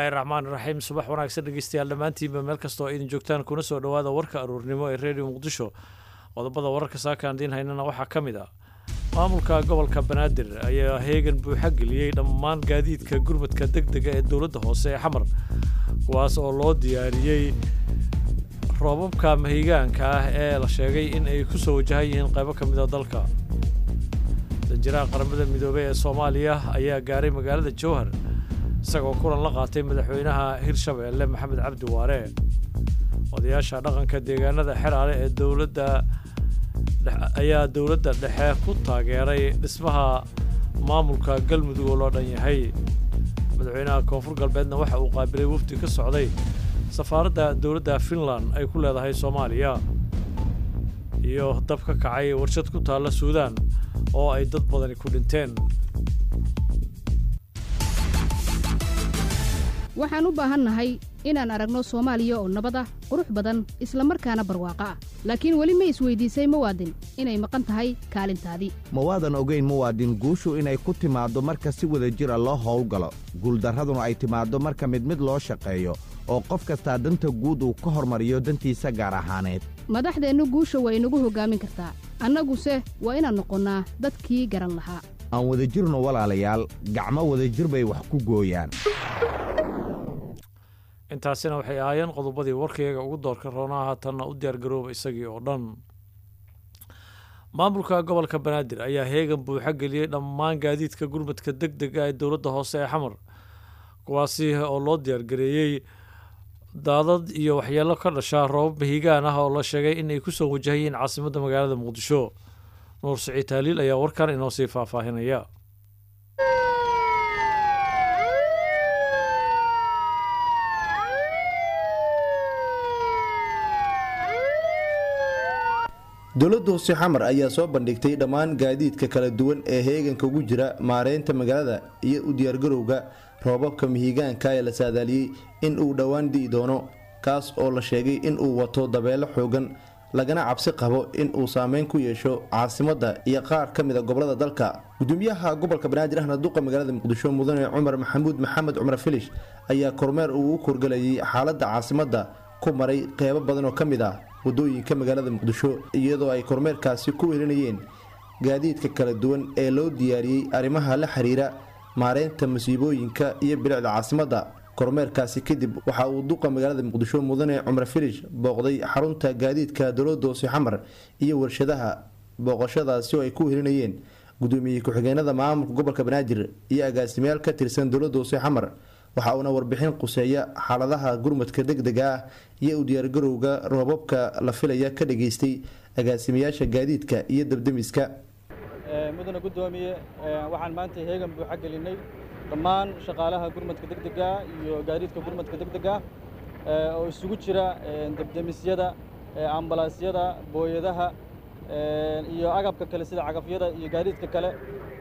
bismillaahi raxmaan raxiim subax wanaagsan dhegeystayaal dhammaantiinba meel kasta oo idin joogtaan kuna soo dhowaada warka aruurnimo ee redio muqdisho qodobada wararka saakaan diin haynana waxaa ka mid ah maamulka gobolka banaadir ayaa heegan buuxa geliyey dhammaan gaadiidka gurmadka deg dega ee dowladda hoose ee xamar kuwaas oo loo diyaariyey roobabka mahigaanka ah ee la sheegay in ay ku soo wajahan yihiin qaybo ka mid a dalka danjiraha qaramada midoobey ee soomaaliya ayaa gaaray magaalada jowhar isagoo kulan la qaatay madaxweynaha hirshabeelle maxamed cabdi waare odayaasha dhaqanka deegaanada xeraale ee dowladda ayaa dowladda dhexe ku taageeray dhismaha maamulka galmudug oo loo dhan yahay madaxweynaha koonfur galbeedna waxa uu qaabilay wafdi ka socday safaaradda dowladda finland ay ku leedahay soomaaliya iyo dab ka kacay warshad ku taalla suudaan oo ay dad badani ku dhinteen waxaan u baahannahay inaan aragno soomaaliya oo nabad ah qurux badan isla markaana barwaaqo ah laakiin weli ma isweydiisay muwaadin inay maqan tahay kaalintaadii ma waadan ogayn muwaadin guushu inay ku timaaddo marka si wada jira loo howlgalo guuldarraduna ay timaaddo marka mid mid loo shaqeeyo oo qof kastaa danta guud uu ka hormariyo dantiisa gaar ahaaneed madaxdeennu guusha waa inagu hoggaamin kartaa annaguse waa inaan noqonnaa dadkii garan lahaa aan wadajirno walaalayaal gacmo wadajir bay wax ku gooyaan intaasina waxay ahaayeen qodobadii warkayaga ugu doorka roonaa haatanna u diyaargarooba isagii oo dhan maamulka gobolka banaadir ayaa heegan buuxa geliyey dhammaan gaadiidka gurmadka deg dega ee dowladda hoose ee xamar kuwaasi oo loo diyaargareeyey daadad iyo waxyeelo ka dhasha roobab mahigaan ah oo la sheegay inay ku soo wajahayiin caasimadda magaalada muqdisho nuur siciid taaliil ayaa warkan inoo sii faahfaahinaya dowladda hoose xamar ayaa soo bandhigtay dhammaan gaadiidka kala duwan ee heeganka ugu jira maareynta magaalada iyo u diyaargarowga roobabka mihigaanka ee la saadaaliyey in uu dhowaan di'i doono kaas oo la sheegay in uu wato dabeelo xoogan lagana cabsi qabo in uu saameyn ku yeesho caasimadda iyo qaar ka mida gobolada dalka gudoomiyaha gobolka banaadir ahna duqa magaalada muqdisho mudane cumar maxamuud maxamed cumar filish ayaa kormeer uu u korgelayay xaaladda caasimadda ku maray qeybo badan oo ka mid ah wadooyinka magaalada muqdisho iyadoo ay kormeerkaasi ku welinayeen gaadiidka kala duwan ee loo diyaariyey arrimaha la xiriira maareynta masiibooyinka iyo bilicda caasimadda kormeerkaasi kadib waxa uu duqa magaalada muqdisho mudane cumar filish booqday xarunta gaadiidka dowladda hoose xamar iyo warshadaha booqashadaasi oo ay ku welinayeen gudoomiye ku-xigeenada maamulka gobolka banaadir iyo agaasimayaal ka tirsan dowladda hoose xamar waxa uuna warbixin quseeya xaaladaha gurmadka deg dega ah iyo u diyaargarowga roobabka la filaya ka dhageystay agaasimayaasha gaadiidka iyo dabdemiska mudane gudoomiye waxaan maanta heegan buuxa gelinay dhammaan shaqaalaha gurmadka deg dega iyo gaadiidka gurmadka deg dega oo isugu jira debdemisyada ambalaasyada booyadaha iyo agabka kale sida cagafyada iyo gaadiidka kale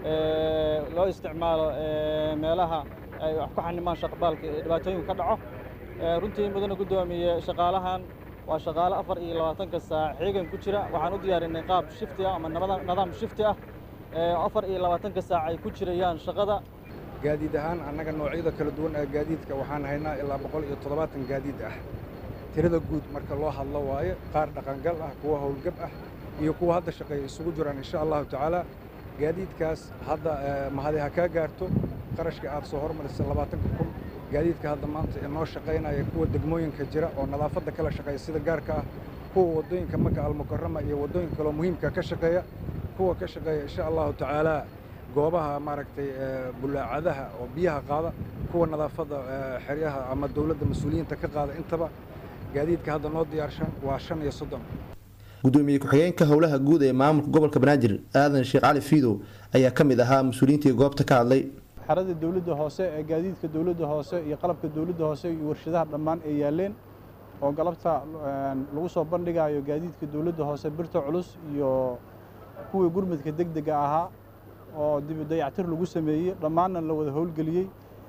loo isticmaalo meelaha ay wax ku xanimaan shaqbaalka dhibaatooyinku ka dhaco runtii mudane guddoomiye shaqaalahan waa shaqaale afar iyo labaatanka saac xeegan ku jira waxaan u diyaarinay qaab shifti ah ama nidaam shifti ah afar iyo labaatanka saac ay ku jirayaan shaqada gaadiid ahaan annaga noocyada kala duwan ee gaadiidka waxaan haynaa ilaa boqol iyo toddobaatan gaadiid ah tirada guud marka loo hadlo waaye qaar dhaqangal ah kuwa howlgab ah iyo kuwa hadda shaqeeya isugu jiraan insha allahu tacaala gaadiidkaas hadda mahadi ha kaa gaarto qarashka aad soo hormarisay labaatanka kun gaadiidka hadda maanta ee noo shaqaynaya kuwa degmooyinka jira oo nadaafadda kala shaqeeya sida gaarka ah kuwa waddooyinka maka almukarama iyo waddooyinka kaloo muhiimka ka shaqeeya kuwa ka shaqeeya insha allahu tacaala goobaha maaragtay bulaacadaha oo biyaha qaada kuwa nadaafadda xeryaha ama dowladda mas-uuliyiinta ka qaada intaba gaadiidka hadda noo diyaarshan waa shan iyo soddon gudoomiye ku-xigeenka howlaha guud ee maamulka gobolka banaadir aadan sheekh cali fiidow ayaa ka mid ahaa mas-uuliyiintii goobta ka hadlay xerada dowladda hoose ee gaadiidka dowladda hoose iyo qalabka dowladda hoose iyo warshadaha dhammaan ay yaaleen oo galabta lagu soo bandhigayo gaadiidka dowladda hoose birta culus iyo kuwii gurmadka deg dega ahaa oo dibu dayactir lagu sameeyey dhammaanna la wada howlgeliyey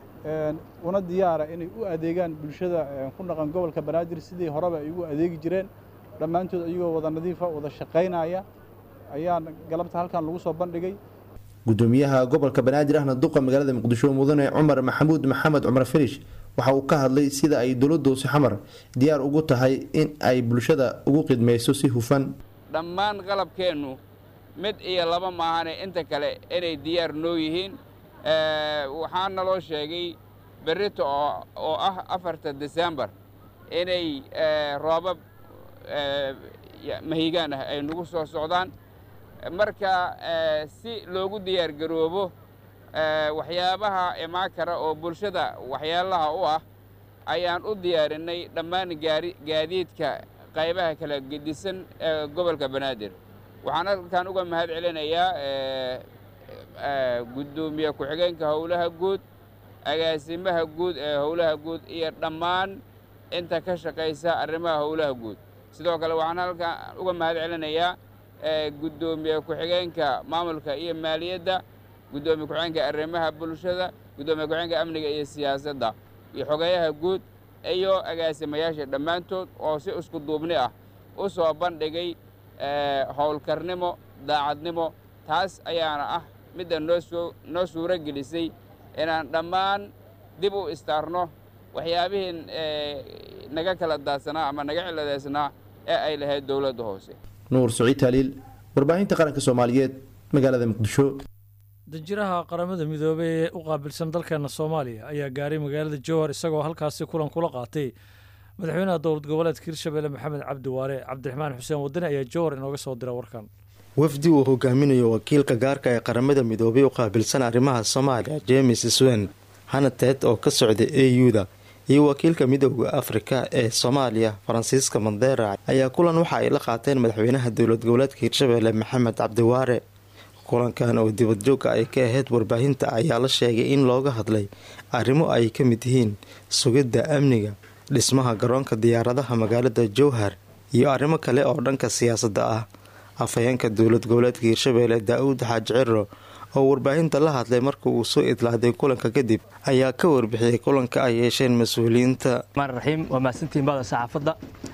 una diyaara inay u adeegaan bulshada ku dhaqan gobolka banaadir sidii horeba ay ugu adeegi jireen dhammaantood iyagoo wada nadiifa wada shaqaynaya ayaa galabta halkan lagu soo bandhigay gudoomiyaha gobolka banaadir ahna duqa magaalada muqdisho mudane cumar maxamuud maxamed cumar filish waxa uu ka hadlay sida ay dowladda hoose xamar diyaar ugu tahay in ay bulshada ugu qidmayso si hufan dhammaan qalabkeennu mid iyo laba maahane inta kale inay diyaar noo yihiin waxaa naloo sheegay berrito oo ah afarta desembar inay roobab mahigaan ah ay nagu soo socdaan marka si loogu diyaar garoobo waxyaabaha imaan kara oo bulshada waxyaalaha u ah ayaan u diyaarinay dhammaan gaadiidka qaybaha kala gedisan ee gobolka banaadir waxaan halkan uga mahad celinayaa guddoomiye ku-xigeenka howlaha guud agaasimaha guud ee howlaha guud iyo dhammaan inta ka shaqaysa arrimaha howlaha guud sidoo kale waxaan halkan uga mahad celinayaa guddoomiye ku-xigeenka maamulka iyo maaliyadda guddoomiye ku-xigeenka arrimaha bulshada guddoomiye ku-xigeenka amniga iyo siyaasadda iyo xogeeyaha guud iyo agaasimayaasha dhammaantood oo si isku duubni ah u soo bandhigay howlkarnimo daacadnimo taas ayaana ah midda noosoo noo suuro gelisay inaan dhammaan dib u istaarno waxyaabihii naga kala daadsanaa ama naga ciladeysnaa ee ay lahayd dowladda hoose nuur saciid taaliil warbaahinta qaranka soomaaliyeed magaalada muqdisho danjiraha qaramada midoobey ee u qaabilsan dalkeena soomaaliya ayaa gaaray magaalada jowhar isagoo halkaasi kulan kula qaatay madaxweynaha dowlad goboleedka hirshabelle maxamed cabdi waare cabdiraxmaan xuseen wadani ayaa jowhar inooga soo dira warkan wafdi uu hogaaminayo wakiilka gaarka ee qaramada midoobay u qaabilsan arrimaha soomaaliya james swen hanated oo ka socda a u-da iyo wakiilka midooda afrika ee soomaaliya faransiiska mandera ayaa kulan waxa ay la qaateen madaxweynaha dowlad goboleedka hirshabelle maxamed cabdiwaare kulankan oo dibadjoogka ay ka ahayd warbaahinta ayaa la sheegay in looga hadlay arrimo ay ka mid yihiin sugidda amniga dhismaha garoonka diyaaradaha magaalada jowhar iyo arrimo kale oo dhanka siyaasadda ah afhayeenka dowlad goboleedka hirshabelle daa-uud xaaj ciro oo warbaahinta la hadlay marka uu soo idlaaday kulanka kadib ayaa ka warbixiyey kulanka ay yeesheen mas-uuliyiinta raxiim waa mahadsantihiin bada saxaafadda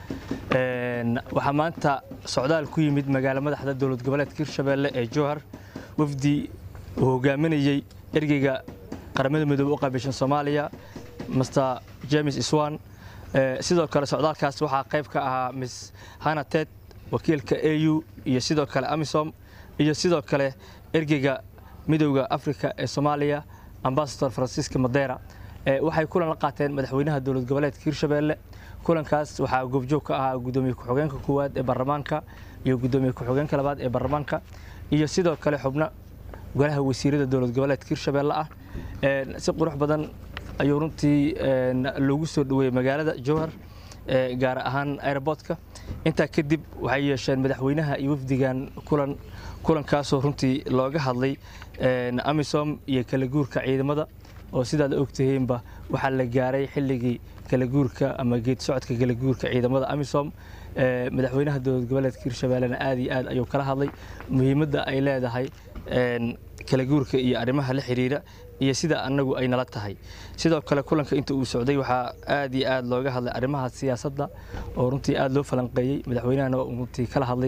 waxaa maanta socdaal ku yimid magaala madaxda dowlad goboleedka hirshabelle ee jowhar wafdi uu hogaaminayey ergeyga qaramada midoobe u qaabilshan soomaaliya master james iswan sidoo kale socdaalkaas waxaa qayb ka ahaa miss hanated wakiilka a u iyo sidoo kale amisom iyo sidoo kale ergeyga midowda afrika ee soomaaliya ambasador francisca madera waxay kulan la qaateen madaxweynaha dowlad goboleedka hirshabelle kulankaas waxaa goobjoog ka ahaa gudoomiye ku-xigeenka koowaad ee baarlamaanka iyo gudoomiye ku-xigeenka labaad ee baarlamaanka iyo sidoo kale xubno golaha wasiirada dowlad goboleedka hirshabelle ah si qurux badan ayuu runtii loogu soo dhaweeyey magaalada jowhar gaar ahaan aeroboortka intaa kadib waxay yeesheen madaxweynaha iyo wafdigan kulan kulankaasoo runtii looga hadlay amisom iyo kala guurka ciidamada oo sidaad ogtihiinba waxaa la gaaray xilligii kala guurka ama geed socodka kala guurka ciidamada amisom madaxweynaha dowlad goboleedka hirshabellena aad iyo aad ayuu kala hadlay muhiimadda ay leedahay kala guurka iyo arrimaha la xiriira iyo sida annagu ay nala tahay sidoo kale kulanka inta uu socday waxaa aad iyo aad looga hadlay arrimaha siyaasadda oo runtii aad loo falanqeeyey madaxweynahana runtii kala hadlay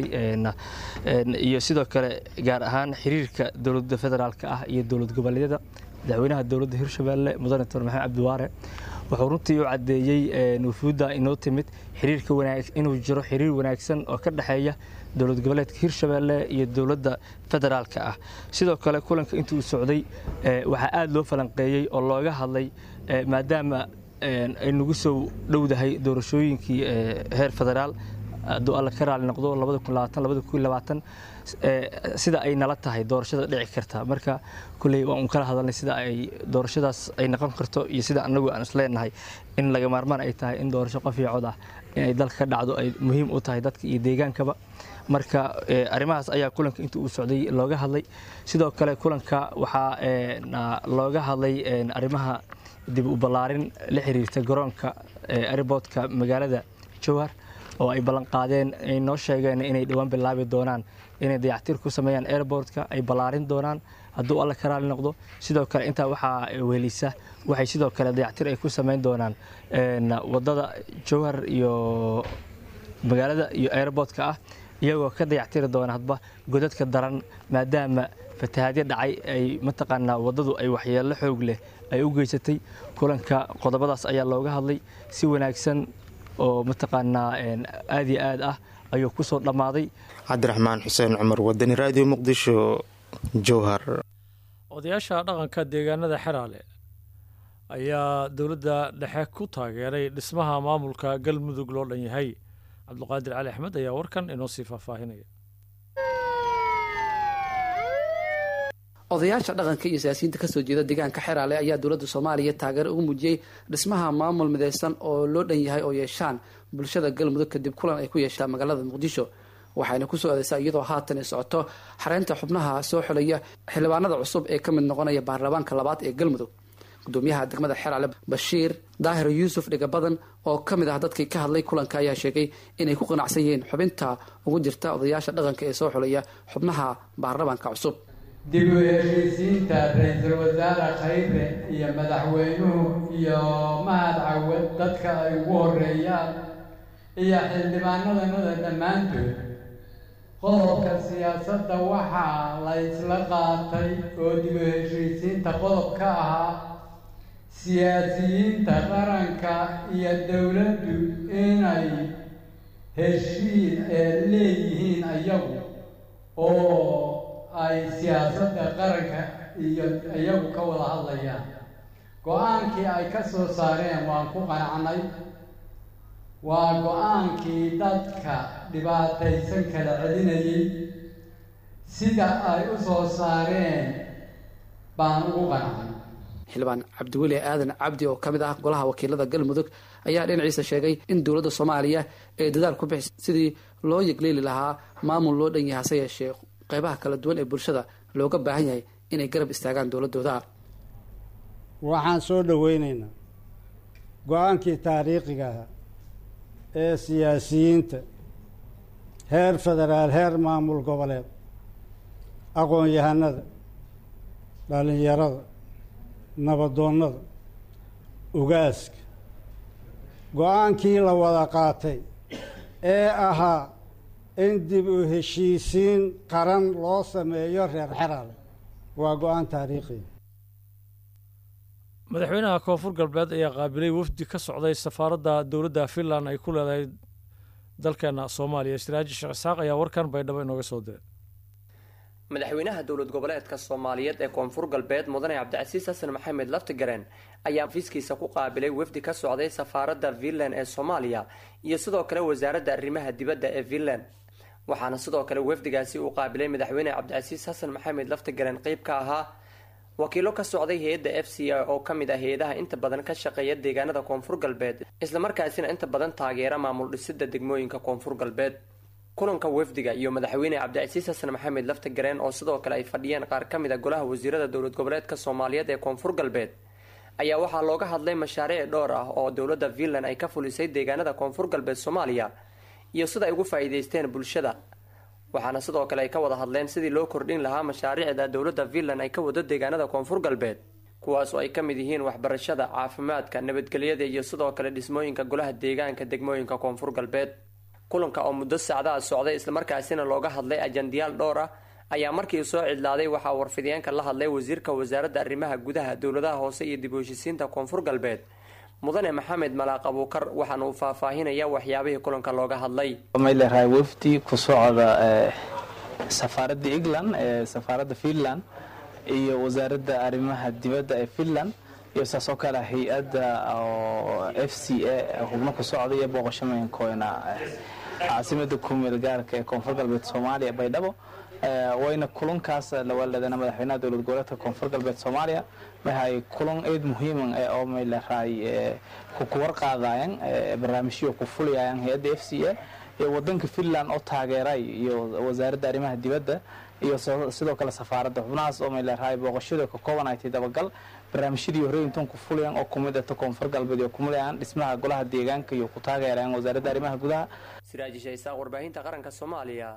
iyo sidoo kale gaar ahaan xiriirka dowladda federaalka ah iyo dowlad goboleedyada madaxweynaha dowladda hirshabelle mudane doctor maxamed cabdiwaare wuxuu runtii u caddeeyey wufuudda inoo timid xiriirka wanaag inuu jiro xiriir wanaagsan oo ka dhexeeya dowlad goboleedka hirshabelle iyo dowladda federaalka ah sidoo kale kulanka intuu socday waxaa aad loo falanqeeyey oo looga hadlay maadaama ay nagu soo dhowdahay doorashooyinkii heer federaal hadduu alla ka raali noqdo sida ay nala tahay doorashada dhici karta marka kulley waan un kala hadalnay sida ay doorashadaas ay noqon karto iyo sida annagu aan isleenahay in laga maarmaan ay tahay in doorasho qof iyo cod ah inay dalka ka dhacdo ay muhiim u tahay dadka iyo deegaankaba marka arrimahaas ayaa kulanka inta uu socday looga hadlay sidoo kale kulanka waxaa looga hadlay arrimaha dib u ballaarin la xiriirta garoonka airboodka magaalada jowhar oo ay ballan qaadeen ay noo sheegeen inay dhowaan bilaabi doonaan inay dayactir ku sameeyaan airboortka ay ballaarin doonaan hadduu alla ka raali noqdo sidoo kale intaa waxaa weelisa waxay sidoo kale dayactir ay ku sameyn doonaan waddada jowhar iyo magaalada iyo airboortka ah iyagoo ka dayactiri doona hadba godadka daran maadaama fatahaadyo dhacay ay mataqaanaa waddadu ay waxyeello xoog leh ay u geysatay kulanka qodobadaas ayaa looga hadlay si wanaagsan oo mataqaanaa aad iyo aad ah ayuu ku soo dhammaaday cabdiraxmaan xuseen cumar wadani raadiyo muqdisho jowhar odayaasha dhaqanka deegaanada xeraale ayaa dowladda dhexe ku taageeray dhismaha maamulka galmudug loo dhan yahay cabduqaadir cali axmed ayaa warkan inoo sii faahfaahinaya odayaasha dhaqanka iyo siyaasiyiinta kasoo jeeda deegaanka xeraale ayaa dowladda soomaaliya taageero ugu muujiyey dhismaha maamul midaysan oo loo dhan yahay oo yeeshaan bulshada galmudug kadib kulan ay ku yeeshaan magaalada muqdisho waxayna kusoo adeysaa iyadoo haatan ay socoto xareynta xubnaha soo xulaya xildhibaanada cusub ee ka mid noqonaya baarlamaanka labaad ee galmudug gudoomiyaha degmada xeraale bashiir daahir yuusuf dhigabadan oo ka mid ah dadkii ka hadlay kulanka ayaa sheegay inay ku qanacsan yihiin xubinta ugu jirta odayaasha dhaqanka ee soo xulaya xubnaha baarlamaanka cusub dib u heshiisiinta ra-iisul wasaare khayre iyo madaxweynuhu iyo mahad cawad dadka ay ugu horeeyaan iyo xildhibaanadanada dhammaantood qodobka siyaasadda waxaa la isla qaatay oo dib u heshiisiinta qodob ka ahaa siyaasiyiinta qaranka iyo dowladdu inay heshiin ee leeyihiin ayagu oo ay siyaasadda qaranka iyo iyagu ka wada hadlayaan go-aankii ay ka soo saareen waan ku qanacnay waa go-aankii dadka dhibaataysan kala celinayay sida ay u soo saareen baan ugu qanacnay xildhibaan cabdiweli aadan cabdi oo ka mid ah golaha wakiilada galmudug ayaa dhinaciisa sheegay in dowladda soomaaliya ay dadaal ku bixis sidii loo yegleeli lahaa maamul loo dhan yahay hase yeeshee qeybaha kala duwan ee bulshada looga baahan yahay inay garab istaagaan dowladooda waxaan soo dhoweynaynaa go-aankii taariikhiga ahaa ee siyaasiyiinta heer federaal heer maamul goboleed aqoon-yahanada dhallinyarada nabadoonnada ugaaska go-aankii la wada qaatay ee ahaa in dib u heshiisiin qaran loo sameeyo reer xeraale waa go-aan taariikhi madaxweynaha koonfur galbeed ayaa qaabilay wafdi ka socday safaaradda dowladda finland ay ku leedahay dalkeena soomaaliya siraaji sheekh isaaq ayaa warkan baydhabo inooga soo diray madaxweynaha dowlad goboleedka soomaaliyeed ee koonfur galbeed mudane cabdicasiis xasan maxamed laftigareen ayaa fiiskiisa ku qaabilay wafdi ka socday safaaradda finland ee soomaaliya iyo sidoo kale wasaaradda arrimaha dibadda ee finland waxaana sidoo kale wafdigaasi uu qaabilay madaxweyne cabdicasiis xasan maxamed laftigareen qeyb ka ahaa wakiilo ka socday hay-adda f c a oo ka mid ah hay-adaha inta badan ka shaqeeya deegaanada koonfur galbeed islamarkaasina inta badan taageera maamul dhisida degmooyinka koonfur galbeed kulanka wafdiga iyo madaxweyne cabdicasiis xasan maxamed laftagareen oo sidoo kale ay fadhiyeen qaar ka mid a golaha wasiirada dowlad goboleedka soomaaliyeed ee koonfur galbeed ayaa waxaa looga hadlay mashaariic dhowr ah oo dowladda finland ay ka fulisay deegaanada koonfur galbeed soomaaliya iyo sida ay ugu faa'iideysteen bulshada waxaana sidoo kale ay ka wada hadleen sidii loo kordhin lahaa mashaariicda dowladda finland ay ka wado deegaanada koonfur galbeed kuwaas oo ay ka mid yihiin waxbarashada caafimaadka nabadgelyada iyo sidoo kale dhismooyinka golaha deegaanka degmooyinka koonfur galbeed kulanka oo muddo sacdaha socday islamarkaasina looga hadlay ajandiyaal dhowr ah ayaa markii soo cidlaaday waxaa warfidiyeenka la hadlay wasiirka wasaaradda arrimaha gudaha dowladaha hoose iyo dib u heshisiinta koonfur galbeed mudane maxamed malaaq abuukar waxaana uu faahfaahinaya waxyaabihii kulanka looga hadlay mayleerahay wafdi ku socda safaaradda england ee safaaradda finland iyo wasaaradda arrimaha dibadda ee finland iyo saas oo kale hay-adda oo f c a xubno ku socda iyo booqashameenkoona caasimada kumeel gaarka ee koonfur galbeed soomaaliya baydhabo wayna kulankaas lawaaladana madaxweynaha dowlad goboleedka koonfur galbeed soomaaliya waxay kulan eed muhiiman oo mayleerahay kukuwar qaadayaan barnaamijyo ku fulayayaan hay-adda f c a iyo wadanka finland oo taageeray iyo wasaaradda arrimaha dibadda iyo sidoo kale safaaradda xubnahaas oo mayleerahay booqashada ka koobanaytay dabagal barnaamijyadii horreeyintan ku fulayaan oo kumid ata koonfur galbeed iyo kumulayaan dhismaha golaha deegaanka iyo ku taageerayaan wasaaradda arrimaha gudaha siraaji shaysaaq warbaahinta qaranka soomaaliya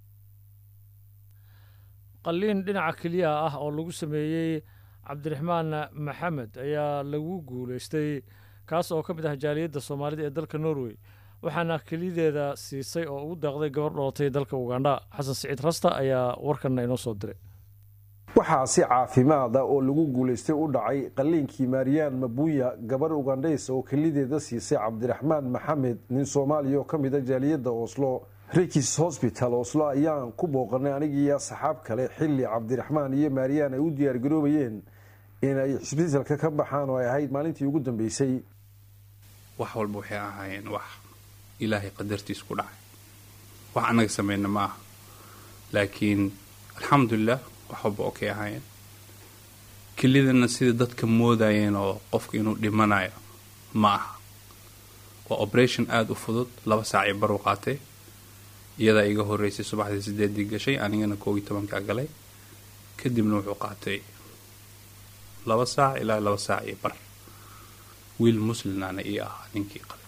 qalliin dhinaca keliyaha ah oo lagu sameeyey cabdiraxmaan maxamed ayaa lagu guulaystay kaas oo ka mid ah jaaliyadda soomaalida ee dalka norway waxaana kelideeda siisay oo ugu daaqday gabar dholatay dalka ugandha xasan siciid rasta ayaa warkanna inoo soo diray waxaa si caafimaada oo lagu guulaystay u dhacay qalliinkii maariyaan mabuya gabar ugandhays oo kelideeda siisay cabdiraxmaan maxamed nin soomaaliya oo ka mida jaaliyadda oslo rikis hosbital oslo ayaan ku booqanay anigiiyo saxaab kale xilli cabdiraxmaan iyo maariyaan ay u diyaargaroobayeen inay xisbitalka ka baxaan oo ay ahayd maalintii ugu dambeysay wax walba waxay ahaayeen wax ilaahay qadartiis ku dhacay wax annaga samayna ma aha laakiin alxamdulilah wax walba okay ahaayeen kelidana sida dadka moodayeen oo qofka inuu dhimanayo ma aha waa operation aada u fudud laba saacii baru qaatay iyadaa iga horeysay subaxdii sideedii gashay anigana koob iyo tobankaa galay kadibna wuxuu qaatay laba saac ilaa laba saac iyo bar wiil muslimana ii ahaa ninkii qalay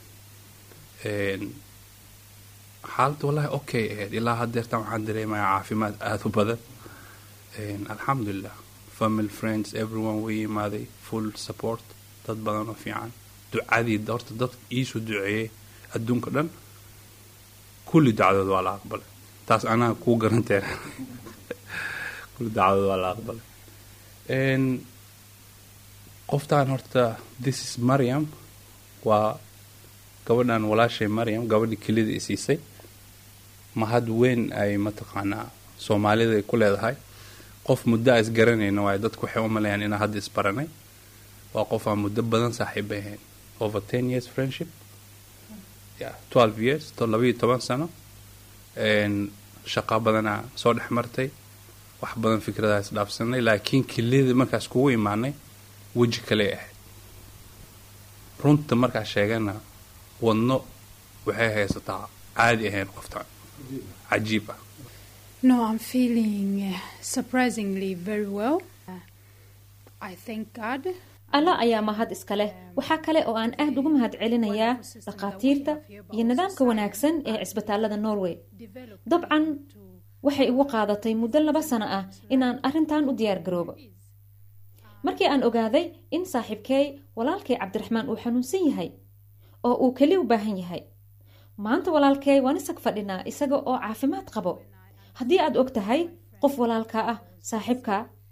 xaaladda wallahi okay ahayd ilaa hadeertan waxaan dareemayaa caafimaad aada u badan alxamdulilah family friends everyone way imaaday full support dad badan oo fiican ducadii horta dad iisoo duceeyey adduunka dhan kulli dacdood waa la aqbalay taas anaa kuu garanteen kulli dacdood waa la aqbalay qoftaan horta this is mariam waa gabadhan walaashay mariam gabadhii kelida i siisay mahad weyn ay mataqaanaa soomaalida ay ku leedahay qof muddo a isgaranayna waayo dadku waxay u maleeyaan inaa hadda isbaranay waa qof aan muddo badan saaxiib ay ahayn over ten years friendship yeah twelve years to labaiyo toban sano shaqa badanaa soo dhex martay wax badan fikradaha isdhaafsanay laakiin kelida markaas kugu imaanay weji kale ahayd runta markaa sheegana wadno waxay haysataa caadi ahayn qoftaan cajiib ah No, I'm feeling uh, surprisingly very well. Uh, I thank God. alla ayaa mahad iska leh waxaa kale oo aan aad ugu mahad celinayaa dhakhaatiirta iyo nidaamka wanaagsan ee cisbitaalada norway dabcan waxay igu qaadatay muddo laba sano ah inaan arrintan u diyaar garoobo markii aan ogaaday in saaxiibkeey walaalkay cabdiraxmaan uu xanuunsan yahay oo uu keli u baahan yahay maanta walaalkey waan isag fadhinaa isaga oo caafimaad qabo haddii aad og tahay qof walaalka ah saaxiibka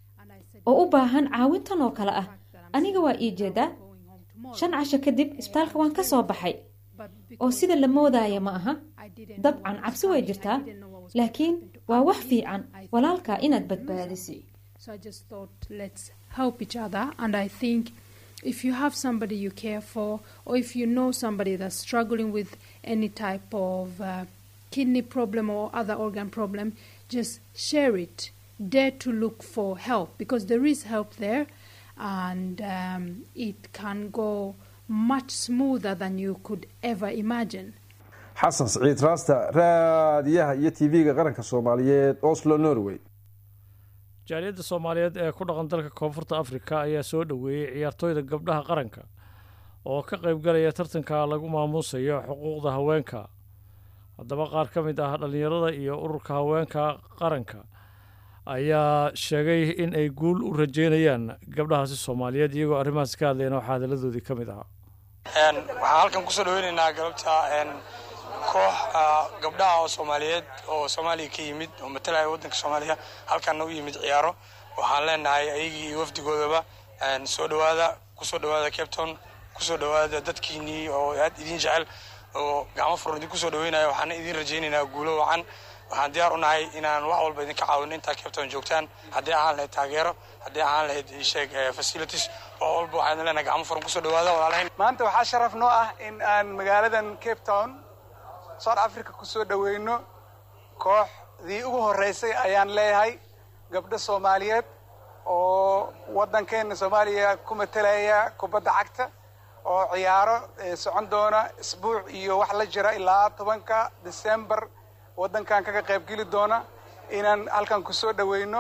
oo u baahan caawintan oo kale ah aniga waa ii jeedaa shan casho kadib isbitaalka waan ka soo baxay oo sida la moodaya ma aha dabcan cabsi way jirtaa laakiin waa wax fiican walaalka inaad badbaadisi So I just thought, let's help each other. And I think if you have somebody you care for, or if you know somebody that's struggling with any type of uh, kidney problem or other organ problem, just share it. Dare to look for help because there is help there and um, it can go much smoother than you could ever imagine. xasan siciid raasta raadiyaha iyo tv-ga qaranka soomaaliyeed oslo norway jaaliyadda soomaaliyeed ee ku dhaqan dalka koonfurta afrika ayaa soo dhoweeyey ciyaartooyda gabdhaha qaranka oo ka qaybgalaya tartanka lagu maamuusayo xuquuqda haweenka haddaba qaar ka mid ah dhallinyarada iyo ururka haweenka qaranka ayaa sheegay in ay guul u rajeynayaan gabdhahaasi soomaaliyeed iyagoo arrimahaas ka hadlayna waxaa hadalladoodii ka mid ahaa waxaan halkan kusoo dhaweynaynaa galabta koox gabdhaha oo soomaaliyeed oo soomaaliya ka yimid oo matalaya waddanka soomaaliya halkaana u yimid ciyaaro waxaan leenahay ayagii iyo wafdigoodaba soo dhawaada kusoo dhawaada capton kusoo dhawaada dadkiinii oo aad idin jecel oo gacmo furan idin kusoo dhaweynaya waxaana idin rajaynaynaa guulo wacan waxaan diyaar u nahay inaan wax walba idinka caawino intaa capton joogtaan haddii ahaan lahayd taageero haddii ahaan lahayd sheeg facilities wax walba waxaan leenahay gacmo furan kusoo dhawaada walaalahayn maanta waxaa sharaf noo ah in aan magaaladan cape town south africa kusoo dhaweyno kooxdii ugu horeysay ayaan leeyahay gabdho soomaaliyeed oo waddankeena soomaaliya ku matalaya kubadda cagta oo ciyaaro socon doona isbuuc iyo wax la jira ilaa tobanka december waddankan kaga qaybgeli doona inaan halkan kusoo dhaweyno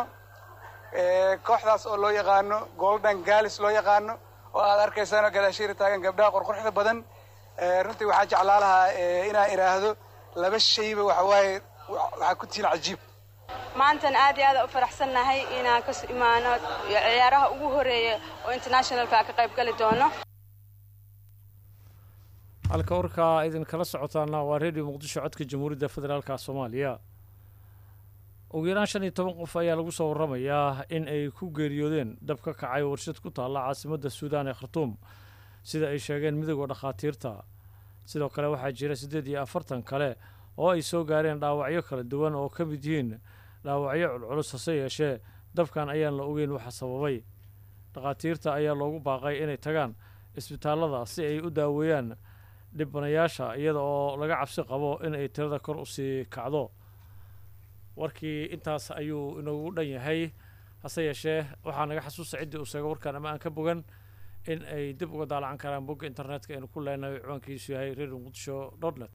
kooxdaas oo loo yaqaano golden galis loo yaqaano oo aad arkaysaan gadaashiira taagan gabdhaha qorqorxda badan runtii waxaa jeclaa lahaa inaan idhaahdo laba shayba waxawaaye waxaa ku tihiin cajiib maantan aad iyo aad u faraxsannahay inaan ka imaano ciyaaraha ugu horeeya oo internationalka ka qayb gali doono halka warkaa idinkala socotaana waa redio muqdisho codka jamhuuriyadda federaalka soomaaliya ugu yaraan shan iyo toban qof ayaa lagu soo waramayaa in ay ku geeriyoodeen dab ka kacay warshad ku taalla caasimadda suudaan ee khartuum sida ay sheegeen midowda dhakhaatiirta sidoo kale waxaa jira siddeed iyo afartan kale oo ay soo gaareen dhaawacyo kala duwan oo ka mid yihiin dhaawacyo culculus hase yeeshee dabkan ayaan la ogeyn waxa sababay dhakhaatiirta ayaa loogu baaqay inay tagaan isbitaallada si ay u daaweeyaan dhibanayaasha iyada oo laga cabsi qabo in ay tirada kor usii kacdo warkii intaas ayuu inoogu dhan yahay hase yeeshee waxaa naga xasuusta ciddii uu sheego warkaan ama aan ka bogan in ay dib uga daalacan karaan bogga internetka aynu ku leenahay ciwaankiisu yahay redio muqdisho dot net